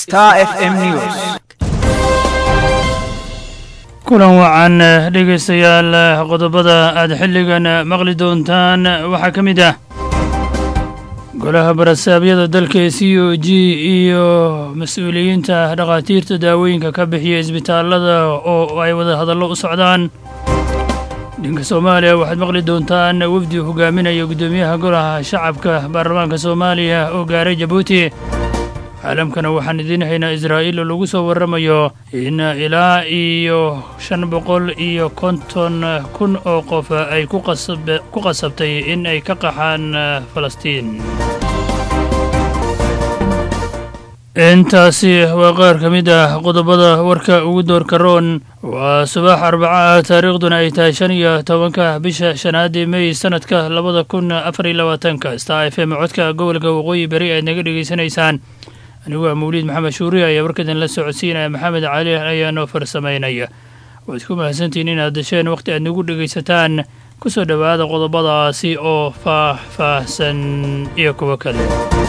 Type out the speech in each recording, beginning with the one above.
Star FM News. kulan wacan dhegaystayaal qodobada aad xilligan maqli doontaan waxaa ka mid ah golaha barasaabyada dalka ee c o g iyo mas-uuliyiinta dhakhaatiirta daawooyinka ka bixiya isbitaallada oo ay wada hadallo u socdaan dhanka soomaaliya waxaad maqli doontaan wafdi hogaaminaya guddoomiyaha golaha shacabka baarlamaanka soomaaliya oo gaaray jabuuti caalamkana waxaan idiin haynaa israa'iil oo lagu soo warramayo in ilaa iyo shan boqol iyo konton kun oo qof ay ku qasabtay in ay ka qaxaan falastiin intaasi waa qaar ka mid ah qodobada warka ugu doorka roon waa subax arbaca ah taariikhduna ay tahay shan iyo tobanka bisha shanaadii mey sanadka labada kun afar iyo labaatanka star f m codka gobolka waqooyi beri aad naga dhegaysanaysaan anigu waa mawliid maxamed shuuri ayaa warkadan la socodsiinaya maxamed cali ayaa noo farsamaynaya waad ku mahadsantihiin inaad dasheen wakhti aad nagu dhegaysataan ku soo dhowaada qodobadaasi oo faah-faahsan iyo kuwo kale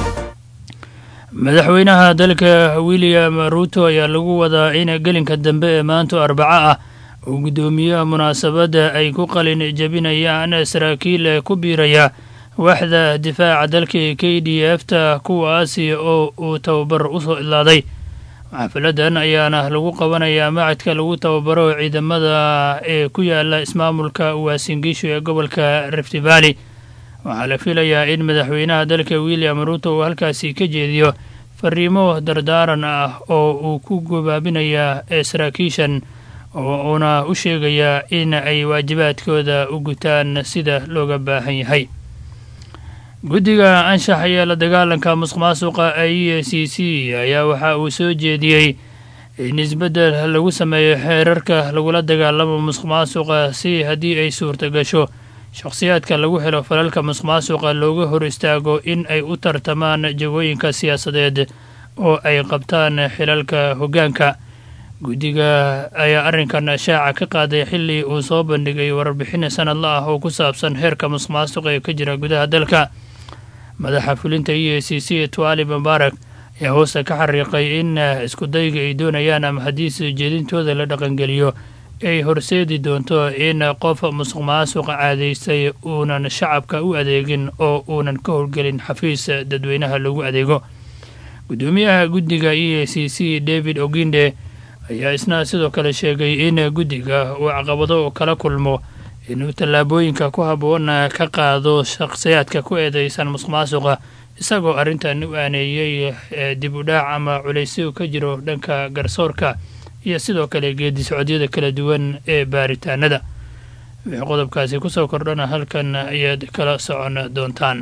madaxweynaha dalka william ruuto ayaa lagu wadaa in gelinka dambe ee maanta arbaco ah uu guddoomiyaha munaasabadda ay ku qalin jebinayaan saraakiil ku biiraya waaxda difaaca dalka ee k d f ta kuwaasi oo uu tababar u soo idlaaday xafiladan ayaana lagu qabanayaa macadka lagu tababaro ciidamada ee ku yaala ismaamulka waasingiishu ee gobolka rift valley waxaa la filayaa in madaxweynaha dalka william ruuto uu halkaasi ka jeediyo fariimo dardaaran ah oo uu ku gobaabinaya ee saraakiishan oo uuna u sheegayaa in ay waajibaadkooda u gutaan sida looga baahan yahay guddiga anshax iyo la dagaalanka musuq maasuqa e c c ayaa waxa uu soo jeediyey in isbeddel lagu sameeyo xeerarka lagula dagaalamo musuq maasuqa si haddii ay suurta gasho shakhsiyaadka lagu helo falalka musuq maasuqa looga hor istaago in ay u tartamaan jagooyinka siyaasadeed oo ay qabtaan xilalka hoggaanka guddiga ayaa arrinkan shaaca ka qaaday xilli uu soo bandhigay warbixin sanadla ah oo ku saabsan heerka musuq maasuqa ee ka jira gudaha dalka madaxa fulinta e a c c twali mubaarak ayaa hoosta ka xariiqay in iskudayga ay doonayaan ama haddii soo jeedintooda la dhaqangeliyo ay horseedi doonto in qof musuq maasuqa caadaystay uunan shacabka u adeegin oo uunan ka howlgelin xafiis dadweynaha lagu adeego guddoomiyaha guddiga e a c c david oginde ayaa isna sidoo kale sheegay in guddiga uu caqabado kala kulmo inuu tallaabooyinka ku habboon ka qaado shakhsiyaadka ku eedeysan musuq maasuqa isagoo arrintan u aaneeyey dib u dhaac ama culaysyo ka jiro dhanka garsoorka iyo sidoo kale geedi socodyada kala duwan ee baaritaanada wixii qodobkaasi ku soo kordhana halkan ayaad kala socon doontaan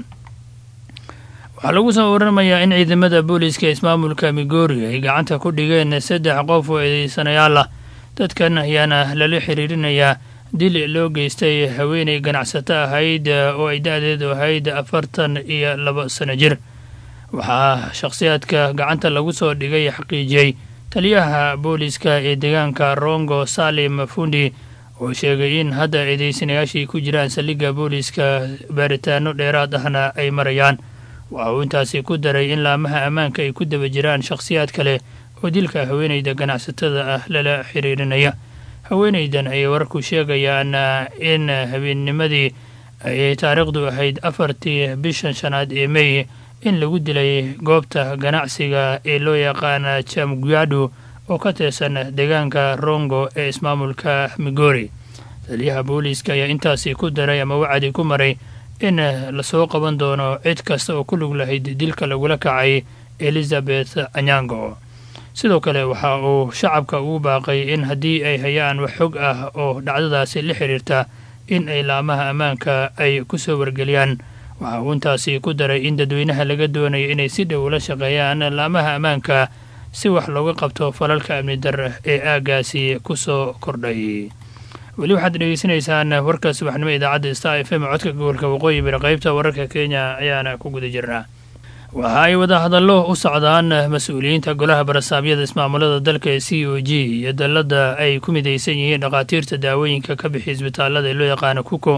waxaa lagu soo waramayaa in ciidamada booliiska ismaamulka migori ay gacanta ku dhigeen saddex qof oo eedeysanayaal ah dadkan ayaana lala xiriirinayaa dil loo geystay haweenay ganacsato ahayd oo ay da-deedu ahayd afartan iyo laba sano jir waxaa shakhsiyaadka gacanta lagu soo dhigay xaqiijiyey taliyaha booliiska ee deegaanka rongo salim fundi oo sheegay in hadda eedeysanayaashii ku jiraan saldhigga booliiska baaritaano dheeraad ahna ay marayaan waxa uu intaasi ku daray in laamaha ammaanka ay ku daba jiraan shakhsiyaad kale oo dilka haweenayda ganacsatada ah lala xiriirinaya haweenaydan ayay wararku sheegayaan in habeennimadii ayay taariikhdu ahayd afartii bishan shanaad ee mey in lagu dilay goobta ganacsiga ee loo yaqaana jamguado oo ka tirsan deegaanka rongo ee ismaamulka migori taliyaha booliiska ayaa intaasi ku daray ama wacdi ku maray in lasoo qaban doono cid kasta oo ku lug lahayd dilka lagula kacay elizabeth anyango sidoo kale waxa uu shacabka ugu baaqay in haddii ay hayaan wax xog ah oo dhacdadaasi la xiriirta in ay laamaha ammaanka ay ku soo wargeliyaan waxa uu intaasi ku daray in dadweynaha laga doonayo inay si dhow ula shaqeeyaan laamaha ammaanka si wax looga qabto falalka amni dar ee aaggaasi ku soo kordhay weli waxaad dhegeysanaysaan warka subaxnimo idaacadda star f m codka gobolka waqooyi bari qaybta wararka kenya ayaana ku guda jirnaa waxa ay wada hadallo u socdaan mas-uuliyiinta golaha barasaabyada ismaamulada dalka ee c o g iyo dalladda ay ku midaysan yihiin dhakhaatiirta daawooyinka ka bixiya isbitaallada ee loo yaqaano kuko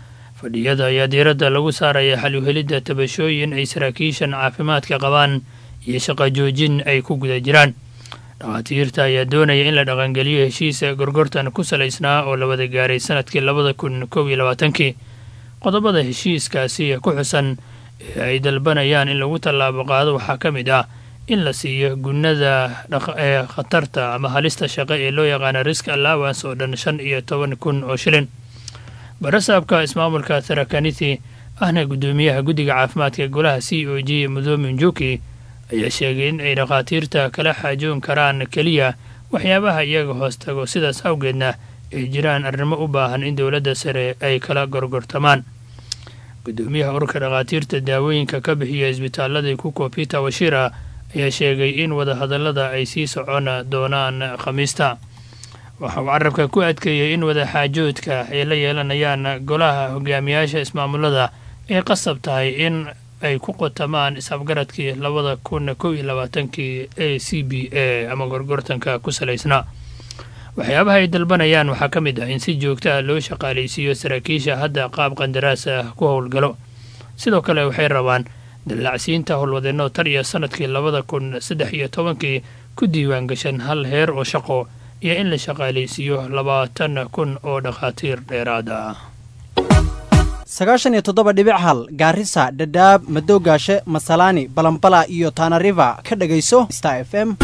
fadhiyada ayaa diiradda lagu saaraya xal uhelidda tabashooyin ay saraakiishan caafimaadka qabaan iyo shaqo joojin ay ku guda jiraan dhakhaatiirta ayaa doonaya in la dhaqangeliyo heshiisa gorgortan ku salaysnaa oo la wada gaaray sanadkii labada kun kow iyo labaatankii qodobada heshiiskaasi ku xusan ee ay dalbanayaan in lagu tallaabo qaado waxaa ka mid ah in la siiyo gunnada ee khatarta ama halista shaqo ee loo yaqaana risk allowance oo dhan shan iyo toban kun oo shilin barasaabka ismaamulka tharakanithi ahna guddoomiyaha guddiga caafimaadka golaha c o g mudoomi njuki ayaa sheegay in ay dhakhaatiirta kala xaajoon karaan keliya waxyaabaha iyaga hoos tago sidaas awgeedna ay jiraan arrimo u baahan in dowladda sare ay kala gorgortamaan guddoomiyaha ururka dhakhaatiirta daawooyinka ka bixiya isbitaalada kuko peter washira ayaa sheegay in wadahadallada ay sii socon doonaan khamiista waxa uu carabka ku adkeeyey in wadaxaajoodka ay la yeelanayaan golaha hogaamiyaasha ismaamulada ay qasab tahay in ay ku qotamaan is-afgaradkii labada kun kow iyo labaatankii a c b a ama gorgortanka ku salaysnaa waxyaabaha ay dalbanayaan waxaa ka mid ah in si joogto ah loo shaqaalaysiiyo saraakiisha hadda qaab qandaraas ah ku howlgalo sidoo kale waxay rabaan dallacsiinta howlwadeenno tan iyo sanadkii labada kun saddex iyo tobankii ku diiwaan gashan hal heer oo shaqo iyo in la shaqaalaysiiyo labaatan kun oo dhakhaatiir dheeraad ah sagaashan iyo toddoba dhibic hal gaarisa dhadhaab madoogaashe masalaani balambala iyo taanariva ka dhegayso star f m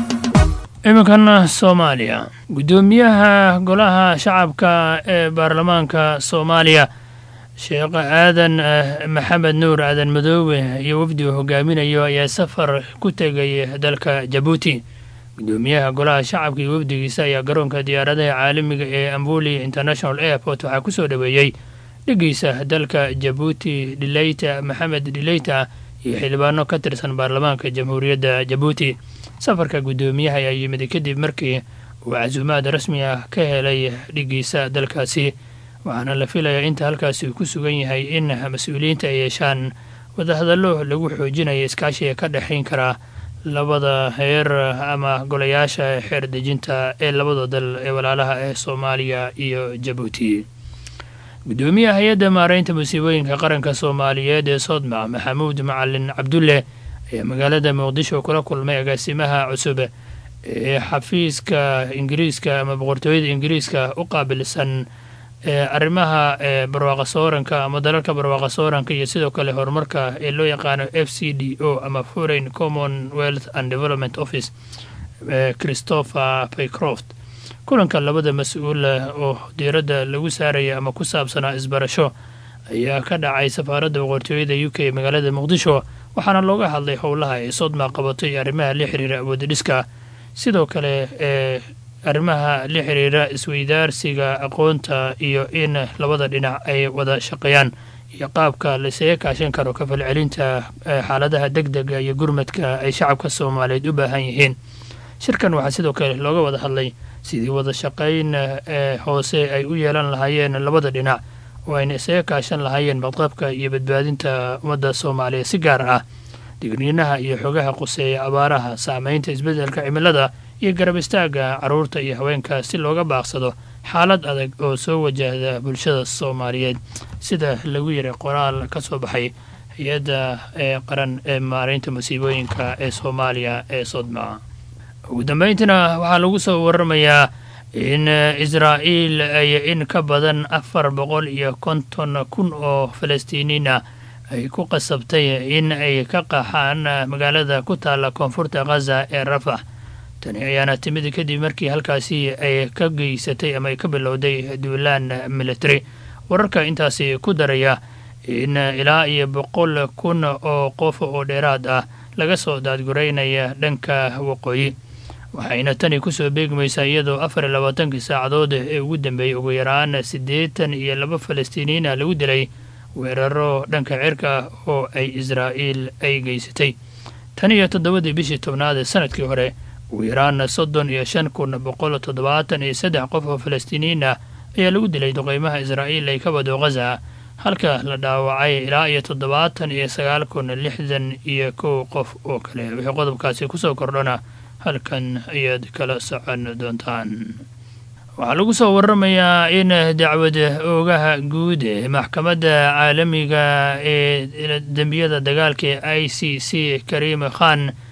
iminkan soomaaliya guddoomiyaha golaha shacabka ee baarlamaanka soomaaliya sheekh aadan maxamed nuur aadan madoobe iyo wafdi uu hogaaminayo ayaa safar ku tegay dalka jabuuti guddoomiyaha golaha shacabka iyo wafdigiisa ayaa garoonka diyaaradaha caalamiga ee ambuli international airport waxaa ku soo dhoweeyey dhigiisa dalka jabuuti dhileyta maxamed dhileyta iyo xildhibaano ka tirsan baarlamaanka jamhuuriyadda jabuuti safarka guddoomiyaha ayaa yimid kadib markii uu casuumaad rasmi ah ka helay dhigiisa dalkaasi waxaana la filayaa inta halkaasi uu ku sugan yahay in mas-uuliyiinta ay yeeshaan wadahadallo lagu xoojinaya iskaashiga ka dhexayn karaa labada heer ama golayaasha xeer dejinta ee labada dal ee walaalaha ee soomaaliya iyo jabuuti guddoomiyaha hay-adda maaraynta musiibooyinka qaranka soomaaliyeed ee soodmac maxamuud macalin cabdulle ayaa magaalada muqdisho kula kulmay agaasimaha cusub ee xafiiska ingiriiska ama boqortooyada ingiriiska u qaabilsan ee arrimaha ee barwaaqa sooranka ama dalalka barwaaqa sooranka iyo sidoo kale horumarka ee loo yaqaano f c d o ama foreign commonwealth and development office christopher paycroft kulanka labada mas-uul oo diiradda lagu saaraya ama ku saabsanaa isbarasho ayaa ka dhacay safaaradda boqortooyada u k magaalada muqdisho waxaana looga hadlay howlaha ay sodma qabato iyo arrimaha la xiriira awoodadhiska sidoo kale ee arrimaha la xiriira isweydaarsiga aqoonta iyo in labada dhinac ay wada shaqeeyaan iyo qaabka laisaga kaashan karo ka falcelinta xaaladaha deg dega iyo gurmadka ay shacabka soomaaliyeed u baahan yihiin shirkan waxaa sidoo kale looga wada hadlay sidii wada shaqayn ee hoose ay u yeelan lahaayeen labada dhinac oo ayna isaga kaashan lahaayeen badqabka iyo badbaadinta ummadda soomaaliyeed si gaar ah digniinaha iyo xogaha quseeya abaaraha saamaynta isbeddelka cimilada iyo garab istaagga carruurta iyo haweenka si looga baaqsado xaalad adag oo soo wajahda bulshada soomaaliyeed sida lagu yiray qoraal ka soo baxay hay-adda ee qaran ee maaraynta musiibooyinka ee soomaaliya ee sodma ugu dambayntiina waxaa lagu soo waramayaa in israa'iil ay in ka badan afar boqol iyo konton kun oo falastiiniina ay ku qasabtay in ay ka qaxaan magaalada ku taalla koonfurta khaza ee rafax tani ayaana timid kadib markii halkaasi ay ka geysatay ama ay ka bilowday duulaan military wararka intaasi ku daraya in ilaa iyo boqol kun oo qof oo dheeraad ah laga soo daadguraynaya dhanka waqooyi waxayna tani kusoo beegmaysaa iyadoo afar iyo labaatankii saacadood ee ugu dambeeyey ugu yaraan siddeetan iyo laba falastiiniyiina lagu dilay weeraro dhanka cirka ah oo ay israa'iil ay geysatay tan iyo toddobadii bishii tobnaad ee sanadkii hore ugu yaraan soddon iyo shan kun boqol toddobaatan iyo saddex qof oo falastiiniyiin ah ayaa lagu dilay duqeymaha israa'iil ay ka wado khaza halka la dhaawacay ilaa iyo toddobaatan iyo sagaal kun lixdan iyo kow qof oo kale wixii qodobkaasi kusoo kordhana halkan ayaad kala socon doontaan waxaa lagu soo waramayaa in dacwad oogaha guud ee maxkamadda caalamiga ee dembiyada dagaalka ee i c c kariim khan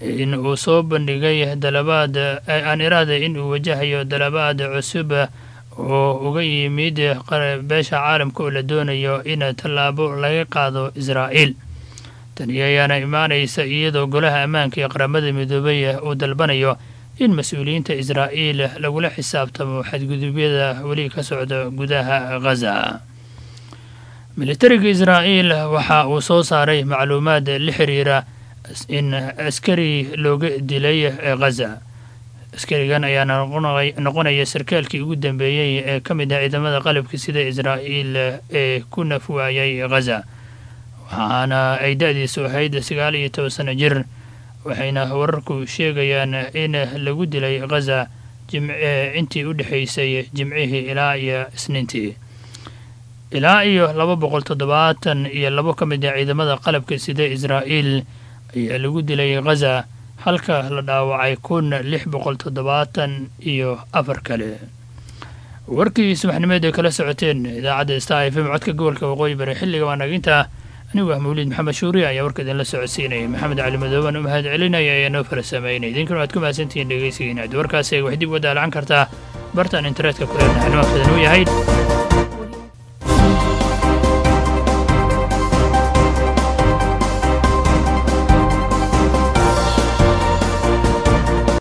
in uu soo bandhigay dalabaad aan iraada in uu wajahayo dalabaad cusub oo uga yimid beesha caalamka oo la doonayo in tallaabo laga qaado israa'iil tani ayaana imaanaysa iyadoo golaha ammaanka ee qaramada midoobay uu dalbanayo in mas-uuliyiinta israa'iil lagula xisaabtamo xadgudubyada weli ka socda gudaha ghaza militariga israa'iil waxa uu soo saaray macluumaad la xiriira in askari looga dilay ghaza askarigan ayaana noqonaya sarkaalkii ugu dambeeyey ee ka mid ah ciidamada qalabka sida israa'iil ee ku naf waayay ghaza waxaana ay da-diisu ahayd sagaal iyo toban sano jir waxayna wararku sheegayaan in lagu dilay ghaza intii u dhexaysay jimcihii ilaa iyo isniintii ilaa iyo laba boqol toddobaatan iyo labo ka mid ah ciidamada qalabka sida israa'iil ayaa lagu dilay ghaza halka la dhaawacay kun lix boqol toddobaatan iyo afar kale warkii subaxnimeed ay kala socoteen idaacadda star f m codka gobolka waqooyi bari xilliga waa naginta anigu ah mawliid maxamed shuuriya ayaa warka idinla socodsiinaya maxamed cali madooban u mahad celinaya ayaa noo fara sameynay idinkuna waad ku mahadsantihiin dhegeysigiina ad warkaasi ay wax dib uga daalacan kartaa bartaan internetka ku leenahay nimankadan uu yahay